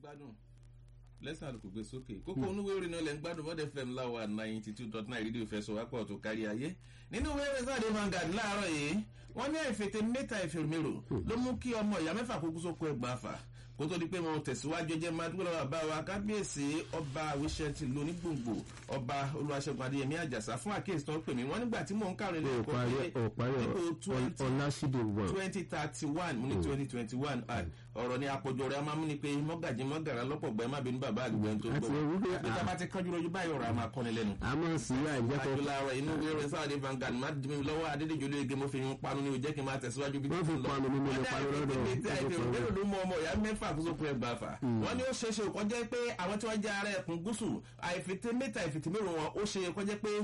gbádùn lẹ́sàn àlùkò gbé sókè kókó onúwé orin náà lẹ́ ń gbádùn bọ́dẹ̀ fm láwa ninety two dot nine rédíò fẹsọ̀ wápọ̀ tó kárí ayé nínú ìwé ẹ̀rẹ́ sáà dé Vanguard láàárọ̀ yìí wọ́n ní àìfètè mẹ́ta ìfèrèmérò ló mú kí ọmọ ìyá mẹ́fà kókó sóko ẹgbàá fà kó tó di pé wọn tẹ̀síwájú jẹ́ madúgbò bàbá wa kábíyèsí ọba wíṣẹ́ntì lónígbòǹgbò ọba olúwaṣẹ́gun adéyẹmí àjàsá fún àkíyèsí tó ń pè mí wọ́n nígbà tí mò ń kàrin lẹ́kọ̀ọ́ pé dípò twenty thirty one mo ní twenty twenty one ọ̀rọ̀ ni àpọ̀jọ rẹ̀ a máa mú ni pé mọ́gàjì mọ́gàrà lọ́pọ̀ gbẹ́ má bínú bàbá àdúgbò ẹni tó gbọ́ àti tábà ti kánjú lójú báyìí ọ̀rọ̀ a máa kọ́ni lẹ́nu. àmọ́ sí àìjẹ́kọ̀ àjọlára inú wíwẹ̀ sáwọ́dé Vanguard má dì mí lọ́wọ́ adédèjì olóyege mo fi yún panu ní o jẹ́ kí n máa tẹ̀síwájú bí wọ́n fi panu mímú ní panu lọ́dọ̀ ọ̀dọ̀ ló mú ọmọ ìyá mẹ́fà kó sókun ẹgbàá fà wọ́n ní ó ṣe é ṣe kọjá pé àwọn tí wọ́n jẹ́ ara ẹkùn gúúsù àìfètè mẹ́ta àìfètè mẹ́rin wọn ó ṣe kọjá pé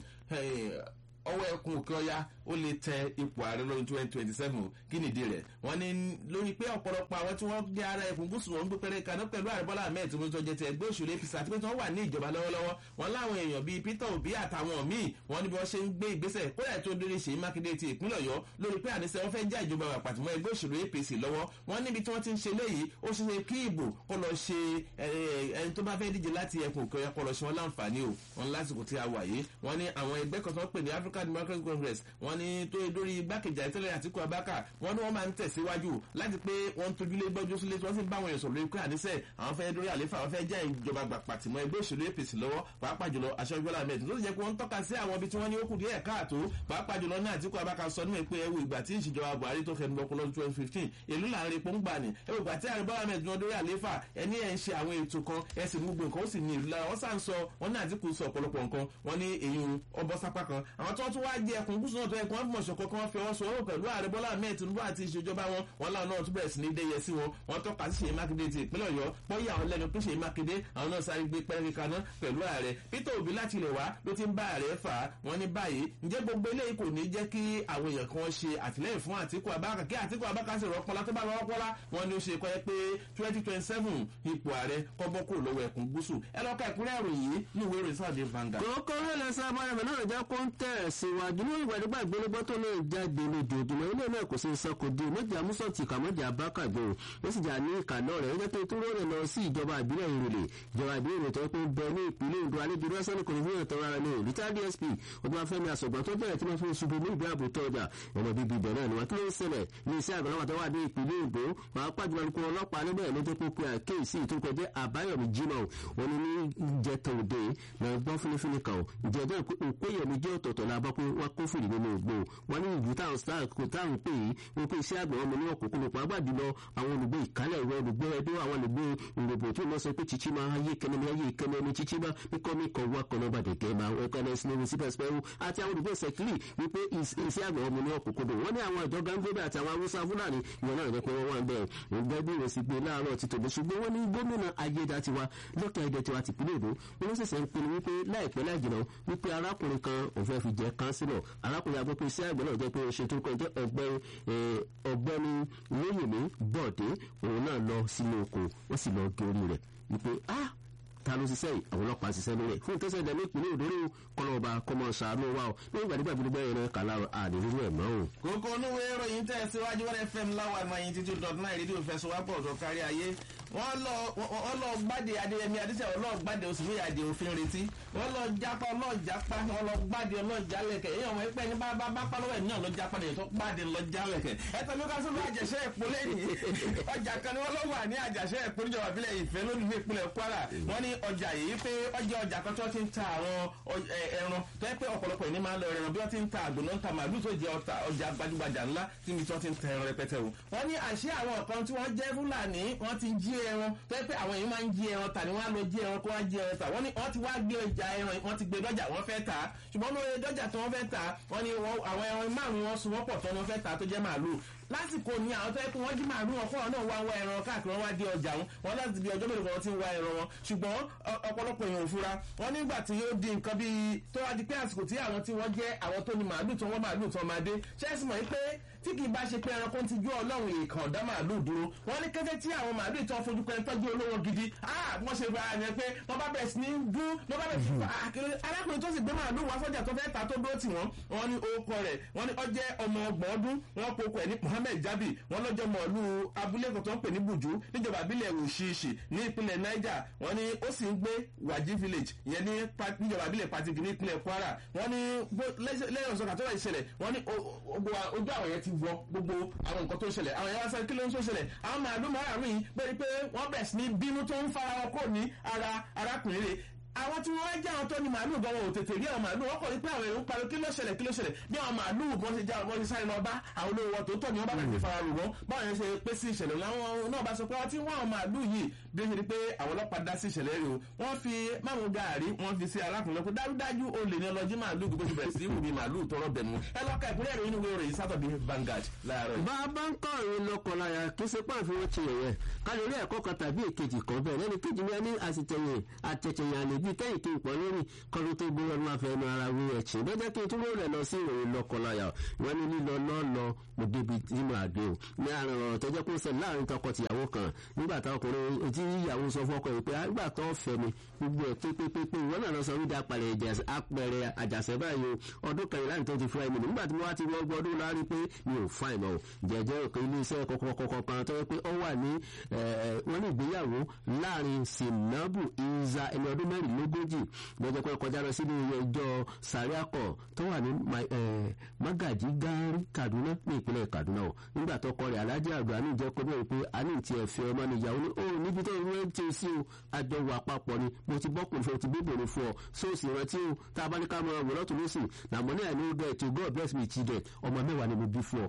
ọwọ́ ẹkùn òkè ọya ó lè tẹ ipò ààrẹ lọ́dún twenty twenty seven kí nìdí rẹ̀ wọ́n ní lórí pé ọ̀pọ̀lọpọ̀ àwọn tí wọ́n jẹ́ ara ẹkùn gúúsù wọn ń gbé pẹ́rẹ́ kaná pẹ̀lú ààrẹ Bọ́lá Ahmed Tinubu tó jẹ́ ti ẹgbẹ́ òṣèlú APC àti pé tí wọ́n wà ní ìjọba lọ́wọ́lọ́wọ́ wọn láwọn èèyàn bíi Peter Obi àtàwọn míì wọ́n ní bí wọ́n ṣe ń gbé ìgbésẹ̀ kódà tó dórí Ṣèyí Mákindé ti ìpínlẹ̀ Ọ̀yọ́ lórí pé àníṣe wọn fẹ́ já ìjọba wà pàtìmọ́ ẹgbẹ́ òṣèlú APC lọ́wọ́ wọ́n níbi tí wọ́n ti ń ṣe léyìí ó ṣe ṣe kí ìbò kó lọ ṣe ẹni tó bá fẹ́ díje láti ẹkùn òkè ọ̀yà kó lọ ṣe wọn láǹfààní o wọn lásìkò tí a wà yìí wọ́n ní àwọn ẹgbẹ́ kan tó ń pè ní African Democratic Congress wọ́n ní tó dórí igbákejì àìtẹ́lẹ̀ Àtíkù Abákà wọ́n ní wọ́n máa ń tẹ̀síwájú láti pé wọ́n ń tójúlé gbọ́jú sílé tí wọ́n sì ń bá àwọn èèyàn sọ̀rọ̀ lórí pé àníṣe àwọn fẹ́ dórí àléfà àwọn fẹ́ já ìjọba gbà pàtìmọ́ ẹgbẹ́ òṣèlú APC lọ́wọ́ pàápàá jùlọ aṣọ Bọ́lá Ahmed tó sì jẹ́ pé wọ́n ń tọ́ka sí àwọn ibi tí wọ́n ní ó kù díẹ̀ káàtó pàápàá jùlọ náà Àtíkù Abákà sọ nínú pé ẹwù ìgbà tí ìṣèjọba Buhari tó fẹnu lọ́kọ́ lọ́dún twenty fifteen èlú láàrin epo ń gbà ní ẹwù ìgbà tí ààrẹ Bọ́lá Ahmed wọn dórí àléfà ẹni ẹ̀ ń ṣe àwọn ètò kan ẹ sì gbogbo nǹkan ó sì ní ìlú lára wọ́n sàn sọ wọ́n ní Àtíkù sọ ọ̀pọ̀lọpọ̀ nǹkan wọ́n ní èyí ọbọ̀ sápá kan àwọn tó tún wá jẹ ẹkùn gúúsù náà tó ẹkùn wọn fìmọ̀ ṣọ̀kan kan fi ọwọ́ sọ ọ́ pẹ̀lú ààrẹ Bọ́lá Ahmed Tinubu àti ìṣèjọba wọn wọn láwọn náà tún bẹ̀rẹ̀ sí ní dẹ́yẹ sí wọn wọn tọ́ka sí Ṣèyí Mákindé ti ìpínlẹ̀ Ọ̀yọ́ pọ́yì àwọn lẹ́nu pé Ṣèyí Mákindé àwọn náà sáré gbé pẹ́ẹ́rẹ́ kaná pẹ̀lú ààrẹ Peter Obi láti ilẹ̀ wá ló ti ń bá ààrẹ fà á wọn ní báyìí ǹjẹ́ gbogbo eléyìí kò ní jẹ́ kí àwọn èèyàn kan ṣe àtìlẹ́yìn fún Àtíkù Abáka kí Àtíkù Abáka sì rọpọlá tó bá rọpọlá wọn ni ó ṣe kọ́ ẹ pé twenty twenty seven ipò ààrẹ kọ́bọ́ kúrò lọ́wọ́ ẹkùn gúúsù ẹ lọ́ọ́ ka ìkúnrẹ́ ìròyìn yìí ní ìwé ìròyìn sáà dé Vanguard. kókó rẹ̀lẹ̀ sábà rẹ̀ náà jẹ́ kó ń tẹ̀ síwájú ní ìgbàdégbà ìgbélébọ́ tó náà jáde lójoojúmọ́ ilé náà kò sí sọ́kò dé méjì amúsọ̀tì kàmọ́jà bákàgbé o ó sì jà ní ìkànnà rẹ̀ ó jẹ́ pé tó rọrẹ̀ lọ sí ìjọba ìbílẹ̀ ìrèlè ìjọba ìbílẹ̀ ìrètò pé ń bẹ ní ìpínlẹ̀ Ondo àlejò rẹ́sẹ̀ ní kò ní fún ìtọ́ ara ní rita DSP ọdún afẹ́mi àsọ̀gbọ́n tó bẹ̀rẹ̀ tí wọ́n fi ṣubú ní ìgbé àbò tọ́jà ọmọ bíbí ìbẹ̀rẹ̀ ni wọ́n kí ló ń ṣẹlẹ̀ ní iṣẹ́ àgbàlagbà tó wà ní ìpínlẹ̀ Ondo pàápàá jùlọ kó ọlọ́pàá níbẹ̀ ló jẹ́ pé pé àkéèsí ìtúkọ̀jẹ́ Àbáyọ̀mí Jimoh wọn ni ní ìjẹta òde náà gbọ́ fúnifúni kan ìjẹ́jọ́ òpéyẹmí jẹ́ ọ̀tọ̀ọ̀tọ̀ la bọ́ pé wọ́n kófìrí nínú ògbó wọn ní ìlú táwọn táwọn pè é wọn pé iṣẹ́ àgbẹ̀ wọn mọ ní ọ̀kọ̀ọ̀kan pàápàá jùlọ àwọn olùgbé ìkálẹ̀ ìwọ olùgbé ẹdó àwọn olùgbé ìròbò tí wọ́n sọ pé chichi máa ayé kẹne ní ayé kẹne ní chichi bá kíkọ́ mi kọ̀ wá kọ́nà bàdẹ̀ kẹ́ máa wọ́n kọ́nà sí ní sípẹ́sípẹ́rú àti àwọn olùgbé sẹ́kìlì wípé iṣẹ́ àgbẹ̀ wọn mọ ní ọ̀kọ̀ọ̀kan wọ́n ní àwọn ìjọ gángbébẹ̀ àti àwọn awúsá fúlàní ìwọ̀n náà jẹ́ pé wọ́n wà ń bẹ̀ ìgbẹ́ bí ìrẹsì gbé láàárọ̀ ti tòbí ṣùgbọ́n wọ́n ní gómìnà ayédatiwa lọ́kẹ́ ayédatiwa ti pínlẹ̀ èdò wọ́n ṣẹ̀ṣẹ̀ ń pinnu wípé láìpẹ́ láì jìnnà wípé arákùnrin kan òun fẹ́ fi jẹ́ kánsílọ̀ arákùnrin agbópin iṣẹ́ àgbẹ̀ náà jẹ́ pé ṣe tó kọ́ jẹ́ ọ̀gbẹ́ni lóyèmí bọ̀dé òun náà lọ sínú oko wọ́n sì lọ gé orí rẹ̀ wípé ah ta ló ṣiṣẹ́ yìí àwọn ọlọ́pàá ṣiṣẹ́ lórí ẹ̀ fún ìtẹ́sẹ̀ ìdẹ́nu ìpínlẹ̀ òdòdó kọlọ́ọ̀bà kọmọ ṣàánú wa o ní ìgbà nígbà gbogbo ẹ̀rọ kàlà àdìrúrú ẹ̀ mọ́ o. kókó onúwé ìròyìn tẹ̀ síwájú wọn fm láwa ninety two dot nine rédíò fẹsọ̀wápọ̀ tó kárí ayé wọ́n lọ gbàdé adéyẹmí adéṣẹ́ wọ́n lọ gbàdé oṣù méjì àdé òfin retí wọ́n lọ jápa lọ jápa wọ́n lọ gbàdé lọ jálẹ̀kẹ̀ èyí ọmọ ẹgbẹ́ ní bá bá pálọ́wẹ̀ náà lọ jápa lẹ́yìn tó gbàdé lọ jálẹ̀kẹ̀ ẹ̀tọ́ ló ká sọ́dọ̀ àjẹsẹ́ ẹ̀pọ̀ lẹ́yìn ọjà kan ni wọ́n lọ wà ní àjẹsẹ́ ẹ̀pọ̀ níjọba ìbílẹ̀ ìfẹ́ lónìí ìpínlẹ̀ Kwara wọ́n ní ọjà yìí pé ọjà ọjà kan tí wọ́n ti ń ta àwọn ẹran tó yẹ pé ọ̀pọ̀lọpọ̀ ìní máa ń lọ ẹran bí wọ́n ti ń ta àgbò náà ń ta màálù tó jẹ ọjà gbajúgbajà ńlá níbi tí wọ́n ti ń ta ẹran rẹpẹtẹ o. wọ́n ní àṣé àwọn kan tí wọ́n jẹ́ fúlàní wọ́n ti jí ẹran tó yẹ pé àwọn èèyàn máa ń jí ẹran tà ní wọ́n á lọ jí ẹran kó wá jí ẹran tà wọ́n ní wọ́n ti wá gbé ọjà ẹran wọ́n ti gbé dọ́jà wọ́n fẹ́ tà ṣùgbọ́n lórí dọ́jà tí wọ́n fẹ́ tà wọ́n ní àwọn ẹran márùn-ún wọn sun wọ́n pọ̀ tán ni wọ́n fẹ́ tà tó jẹ́ màálù lásìkò ní àwọn tó yẹ kó wọ́n jí màálù wọn fún ọ náà wá wá ẹran káàkiri wọn wá dé ọjà wọn wọn láti bí ọjọ́ mélòó kan ti ń wá ẹran wọn ṣùgbọ́n ọ̀pọ̀lọpọ̀ èèyàn ò fura wọn nígbà tí yóò di nǹkan bíi tó wá di pé àsìkò tí àwọn tí wọ́n jẹ́ àwọn tó ní màálù tó wọ́n màálù tó máa dé ṣẹ́ẹ́sì mọ̀ pé tí kì í bá ṣe pé ẹranko ti ju ọlọ́run èèkàn ọ̀dá màálù dúró wọ́n ní kété tí àwọn màálù tó fojú pẹ́ tọ́jú olówó gidi wọ́n ṣe gba àyàn pé wọ́n bá bẹ̀rẹ̀ sí ní dún wọ́n bá bẹ̀rẹ̀ sí ní àkèrè arákùnrin tó sì gbé màálù wá sọ́jà tó fẹ́ ta tó dúró tì wọ́n wọ́n ní orúkọ rẹ̀ wọ́n ní ó jẹ́ ọmọ ọgbọ̀n ọdún wọ́n pokò ẹ̀ ní mohammed jabi wọn lọ́jọ́ mọ̀ọ́lù abúlé kan tó ń pè ní buju níjọba àbílẹ̀ òṣìṣì ní ìpínlẹ̀ niger wọn ni ó sì ń gbé wàjí village ìyẹn ní níjọba àbílẹ̀ patigi ní ìpínlẹ̀ kwara wọn ni lẹ́yìn ọ̀sán kàtó wà ìṣẹ̀lẹ̀ wọn ni ojú àwọn yẹn ti wọ gbogbo àwọn nǹkan tó ń ṣẹlẹ̀ àwọn yẹn wá sáré kí ló ń tó ṣẹlẹ̀ àwọn màálù márùn-ún yìí pé pé wọ́n bẹ̀rẹ̀ sí ní bínú tó ń fara wọn kò ní ara arákùnrin rẹ̀ àwọn tí wọ́n jẹ́ àwọn tó ní màálù gan wọn ò tètè rí àwọn màálù wọ́n kọ̀ ní pé àwọn èrò ń pariwo kí ló ṣẹlẹ̀ kí ló ṣẹlẹ̀ bí àwọn màálù bọ́n ṣe já bọ́n ṣe sáré lọ bá àwọn olówó wọn tó tọ̀ ní wọ́n bá bẹ̀rẹ̀ sí fara rò wọ́n báwọn yẹn ṣe pé sí ìṣẹ̀lẹ̀ láwọn náà bá sọ pé wọ́n ti wọ́n àwọn màálù yìí bí ó ṣe di pé àwọn ọlọ́pàá dá sí ìṣẹ̀lẹ̀ rẹ̀ o wọ́n fi máwọn gàárì wọ́n fi sí arákùnrin pé dájúdájú o lè ní ọlọ́jí màálù gbogbo ti bẹ̀rẹ̀ sí ìwù ní màálù tọrọ bẹ̀nu ẹ lọ́ka ìpínlẹ̀ rẹ̀ inú ìwé Saturday Vanguard láàárọ̀ yìí. bàbá ń kọ́ ìrìn lọ́kọ̀láyà kí ṣe pàǹfì wọn ti yẹ̀yẹ̀ ká lè rí ẹ̀kọ́ kan tàbí èkejì kan bẹ́ẹ̀ lẹ́nu kejì ní ẹni àtẹ̀tẹ̀yìn àtẹ̀tẹ̀yìn àlejò tẹ́yìn kí n pọ̀ lórí kọ́lù tó gbé wọn máa fẹ́ ẹnu ara wí ẹ̀chìn lọ́jọ́ kí n tún rẹ̀ lọ sí ìròyìn lọ́kọ̀láyà wọn ní lílọ lọ́lọ́ mo débi nínú àgbé o ní àrùn ọ̀rọ̀ tó jẹ́ kó ṣẹlẹ̀ láàrin tọkọ-tìyàwó kan nígbà táwọn ọkùnrin tí ìyàwó sọ fọ́kọ yìí pé àgbà tó fẹ́ mi gbogbo ẹ̀ pépépépé ìwọ náà lọ sọ wípé apẹ̀rẹ̀ àjàṣẹ́ báyìí o ọdún kẹrìnlá ní tó ti fún ẹ̀mí nígbà tí mo wá ti wọ́n gbọ́ ọdún lárí pé mi ò fa ìmọ̀ o jẹ́jẹ́ òkè iléeṣẹ́ kọ̀kọ̀kọ̀kọ̀ kan tó yẹ pé ó wà ní wọ́n ní ìgbéyàwó láàrin sinabu iza ẹni ọdún mẹ́rìnlélógójì lọ́jọ́ pé kọjá lọ sínú ẹjọ́ sàríàkọ̀ tó wà ní magaji gari kaduna ní ìpínlẹ̀ kaduna o nígbà tó kọ rẹ̀ alájẹ́ àgbà ní ìjẹ́ kọ́bẹ̀ pé a ní ti ẹ̀fẹ́ ọmọ nìyàwó ní òun níbi tó ń rẹ́ ti sí o àjọ wà papọ̀ ni mo ti bọ́kùnrin fún ọ ti bíbòrò fún ọ sóòsì rántí o tá a bá ní ká mọ ọ̀rọ̀ lọ́tún lọ́sì nàmọ́ ní àìní ó dẹ̀ to god bless me children ọmọ mẹ́wàá ni mo bí fún ọ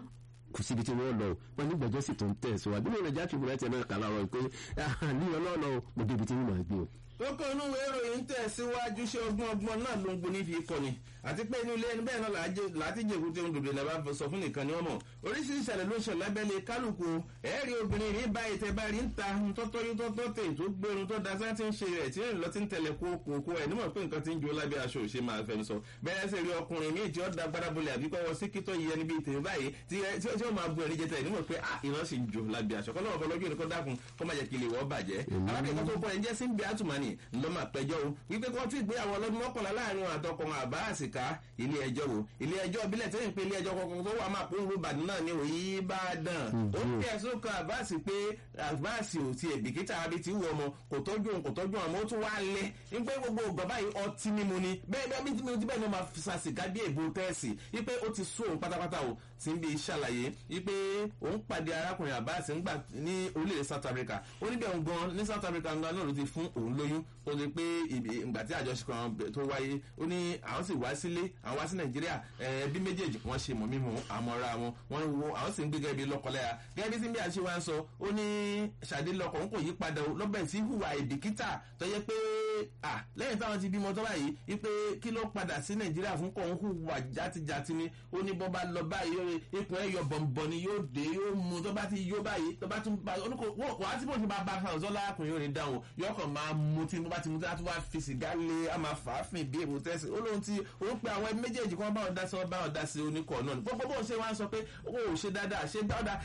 kò síbi tí wọ́n lọ wọn nígbàjọ́ sì tó ń tẹ̀ síwájú nínú ìrìnàjò àti ìbúrẹ́tì náà kà láwọn pé ní ọlọ́ọ̀lọ́ mo débi tí mo máa gbé o kókó inú ìwé ìròyìn tẹ̀síwájú ṣé ọgbọ́n ọgbọ́n náà ló ń gbóni fi kọ́ni àti pé inú ilé ẹni bẹ́ẹ̀ náà láti jẹ̀kú tí ó ń dòdò lẹ́bàá sọ fún nìkan ni wọ́n mọ̀ oríṣiríṣi ìṣẹ̀lẹ̀ ló ń ṣẹlẹ̀ lábẹ́lẹ̀ kálukú ẹ̀ẹ́rì obìnrin rí báyìí tẹ báyìí ń ta tọ́tọ́ yóò tọ́tọ́ tè tó gbẹrun tó dasá ti ń ṣe rẹ̀ tí ń lọ ti ń tẹ̀lé kókó ẹ̀ nímọ̀ pé nǹkan ti ń jó lábẹ́ aṣọ òṣè máa fẹ́ sọ bẹ́ẹ̀ sì rí ọkùnrin míì tí ó da gbádábọlẹ̀ àbí kọ́ wọ sí kító yẹ níbi ìtẹ̀wé báyìí tí ó máa bu ẹ̀rí jẹta nímọ̀ pé ìran sì ń jó lábẹ́ aṣọ kọ́lọ́wọ́ fọlọ́jú ẹni kó dákun kó má jẹ́ kí ilé wọ́ bàjẹ́ alákẹ́kọ̀ọ́ tó kọ́ ẹ̀ ń jẹ́ sí ń bí àtùmánì ńlọ́mà pẹ́jọ́ o wípé kí wọ́n tún ìgbéyàwó ọlọ́dún mọ́kànlá láàrin wọn àtọkùnrin àbá àsìká ilé ẹjọ́ wo ilé ẹjọ́ ìbílẹ̀ tẹ́yìn pé ilé ẹjọ́ kọ̀ọ̀kan tó wà máa kó ń rúbà náà ní òyì bá dàn ó ní ẹ̀sùn kan àbáàsì pé àbáàsì ò ti ẹ̀bìkítà àbí ti wù ọmọ kò tọ́jú òun kò tọ́jú ọmọ ó tún wá lẹ́ wípé gbogbo ògbà báyìí ọtí mímu ni bẹ́ẹ̀ bẹ́ẹ̀ bí tí mo ti bẹ́ẹ̀ ni máa fi sàsìká bí èbó tẹ́ẹ̀sì wípé ó ti sún òun pátápátá o ti ń bi ṣàlàyé wípé òun pàdé arákùnrin àbáàsì ńgbà ní orílẹ̀ South Africa ó níbẹ̀ òun gan ní South Africa ńlá náà ló ti fún òun lóyún ó ti pé ìgbà tí àjọṣepọ̀ àwọn tó wáyé ó ní àwọn sì wá sílé àwọn wá sí nàìjíríà ẹbí méjèèjì wọ́n ṣe mọ̀ mímu àmọ́ra wọn wọ́n wo àwọn sì ń gbé gẹ́gẹ́ bí lọ́kọ̀láyà gẹ́gẹ́ bí síbi àṣewá ń sọ ó ní ṣàdé lọkọ̀ ń kò yí padà lọ́bẹ̀ sí hùwà ìbìkítà tó yẹ pé lẹ́yìn táwọn ti bímọ tó báyìí wípé kí ló padà sí nàìjíríà fún kọ̀ ń hùwà játijàti ni ó ní bọ́ bá lọ báyìí ikùn ẹ̀yọ bọ̀m̀bọ̀ ni yóò dé yóò mu tó bá ti yó báyìí tó bá tún bá wọ́n ti bọ̀ sí bá bá fún àwọn sọ́lá ọkùnrin yóò ní dáhùn yọkàn máa mutí bó bá ti mutí á tún wá fi sìgá lé a máa fà á fìn bí èrò tẹ́sí ó lóun ti ó pe àwọn ẹbí méjèèjì kan báwọn dá sí wọn báwọn dá sí oníkọ̀ náà gbogbo bóun ṣe wá ń sọ pé ó ò ṣe dáadáa ṣe dáadáa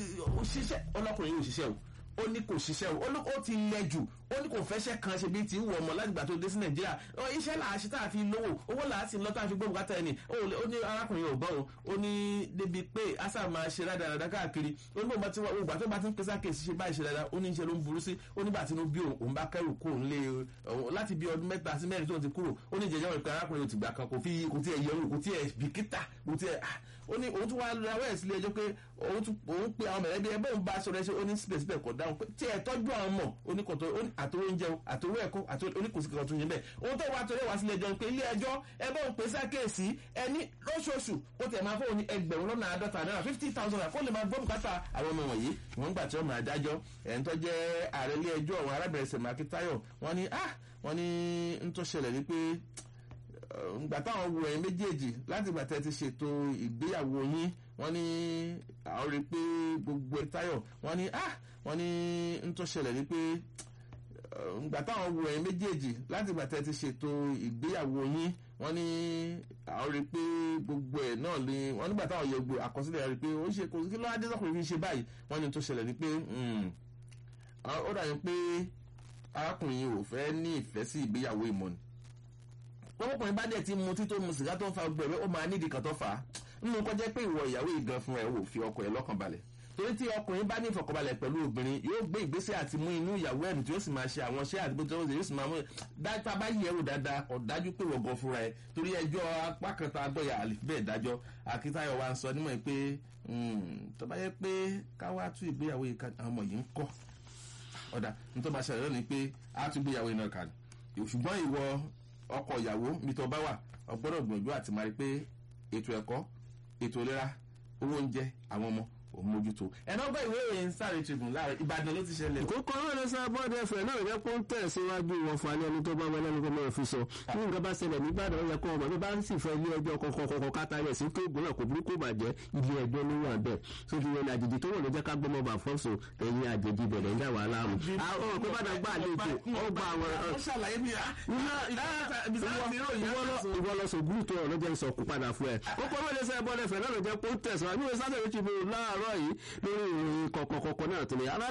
ṣiṣẹ́ ọlọ́kùnrin yóò ṣiṣẹ́ o ó ní kò ṣiṣẹ́ o ó ti lẹ jù ó ní kò fẹ́ṣẹ́ kan ṣe bíi ti ń wọ ọmọ látìgbà tó dé sí nàìjíríà iṣẹ́ là á ṣe tá a fi lówó owó là á sì lọ tá a fi gbọ́ bùkátà ẹni ó ní arákùnrin ò gbọ́ o ó ní débi pé asa máa ṣe rádaràdà káàkiri ó ní bó ti wá ògbà tó bá ti ń pèsè àkèsí ṣe báyìí ṣe dáadáa ó ní ṣe ló ń burú sí ó nígbà tí inú bí òun bá kẹrù kó òun lé láti bí ọdún mẹ́ta sí mẹ́rin tó ti kúrò ó ní jẹjẹrẹ ìpè arákùnrin òtìgbà kan kò fi kò tiẹ̀ yẹrù kò tiẹ̀ bìkítà kò tiẹ̀ ó ní òun tún wá rawọ́ ẹ̀ sílé ẹjọ́ pé òun pe àwọn mẹ̀lẹ́bí ẹ bóun bá sọ̀rọ̀ ẹ ṣe ó ní síbẹ̀síbẹ̀ kọ̀ dáhùn pé tí ẹ tọ́jú àwọn ọmọ oníkọ̀tọ̀ àtòwé oúnjẹ àtòwé ẹ̀kọ́ oníkòsíkọ̀ kan tún yẹn bẹ́ẹ̀ ohun tó wá torí wá sílé ẹjọ́ pé ilé ẹjọ́ ẹ bóun pè sákèésí ẹni lóṣooṣù ó tẹ̀ máa fóun ní ẹgbẹ̀rún lọ́nà àádọ́ta náírà fifty thousand naira kó lè máa gbọ́ bùkátà àwọn ọmọ wọ̀nyí wọ́n gbà tí wọ́n máa dájọ́ ẹ̀ ń tọ́jẹ́ ààrẹ ilé ẹjọ́ àwọn arábìnrin sèmákí táyọ̀ wọ́n ní ah wọ́n ní ń tó ṣẹlẹ̀ ní pé gbà táwọn wo ẹ̀yin méjèèjì láti gbà tẹ́ ti ṣètò ìgbéyàwó yín wọ́n ní àwọn rí i pé gbogbo ẹ̀ táyọ̀ wọ́n ní ah wọ́n ní ń tó ṣẹlẹ̀ ní pé gbà táwọn wo ẹ̀yin méjèèjì láti gbà tẹ́ ti ṣètò ìgbéyàwó yín wọ́n ní àwọn rí i pé gbogbo ẹ̀ náà ni wọ́n nígbà táwọn yẹ gbogbo àkọsílẹ̀ rí i pé ó ṣe kò kí ló wá dé sọ́kùnrin fi ṣe báyìí wọ́n ní tó ṣẹlẹ̀ ní pé ó dàbí pé arákùnrin yìí ò fẹ́ ní ìfẹ́ sí ìgbéyàwó ìmọ̀ ni ọkùnrin bá dẹ̀ ti mu tító mu sìgá tó ń fa gbẹ̀rẹ̀ ó máa nídìí kan tó fà á nínú kọjá pé ìwọ ìyàwó ìgan fún ẹ wò fi ọkọ ẹ lọ́kàn balẹ̀ torí tí ọkùnrin bá ní ìfọkànbalẹ̀ pẹ̀lú obìnrin yóò gbé ìgbésẹ̀ àti mú inú ìyàwó ẹ̀mí tí ó sì máa ṣe àwọn iṣẹ́ àdúgbò tí ó sì yóò sì máa mú dájútà bá yẹ̀ wò dáadáa ọ̀dájú pé wọ̀gàn fúnra ẹ̀ torí ẹjọ́ apá kan tá a gbọ́yà àlè bẹ́ẹ̀ dájọ́ akíntayọ̀ wa ń sọ nímọ̀ pé tó bá yẹ pé káwá tú ìgbéyàwó yìí àwọn ọmọ yìí ń kọ́ ọ̀dà nítorí máa ṣàlàyé lónìí pé a tún gbéyàwó iná kan ṣùgbọ́n ìwọ ọkọ ìyàwó mi tó bá wà ọgbọ́dọ̀ gbìyànjú àti máa rí pé ètò ẹ̀kọ́ ètò ìlera owó oúnjẹ àwọn ọmọ òun mójútó ẹ̀nà ọgbà ìwé ìròyìn sáré tribune láàrin ìbàdàn ló ti ṣẹlẹ̀. ìkókó náà ló sábà bọ́ọ̀dù ẹ̀fẹ̀ náà jẹ́ kó ń tẹ̀ síwájú wọn fún alẹ́ ẹni tó bá wọlé ẹni tó máa fi sọ ní nǹkan bá ṣẹlẹ̀ nígbàdàn ó yẹ kó ọmọ bí bá sì fẹ́ ilé ẹjọ́ kọ̀kọ̀kọ̀ káta rẹ̀ sí kéègùn náà kò burúkú bàjẹ́ ilé ẹjọ́ ló wà bẹ́ẹ̀ tó fi yẹn àjèjì tó wọ̀ ló jẹ́ ká gbọ́mọ bà fọ́sọ ẹ̀yìn àjèjì bẹ̀rẹ̀ ń dà wà láàmú. àwọn ọ̀pẹ́ bàdàn gbà àlejò ó gba àwọn ìwọ lọ sọ̀gùn tó ọ̀rọ̀ jẹ́ ìsọ̀kú padà fún ẹ. kókó wọlé sẹ́ bọ́ọ̀dù ẹ̀fẹ̀ náà ló jẹ́ kó ń tẹ̀sán àbí wọ́n sáré ti bò láàárọ̀ yìí lórí ìròyìn kọ̀kọ̀kọ̀kọ̀ náà tó lè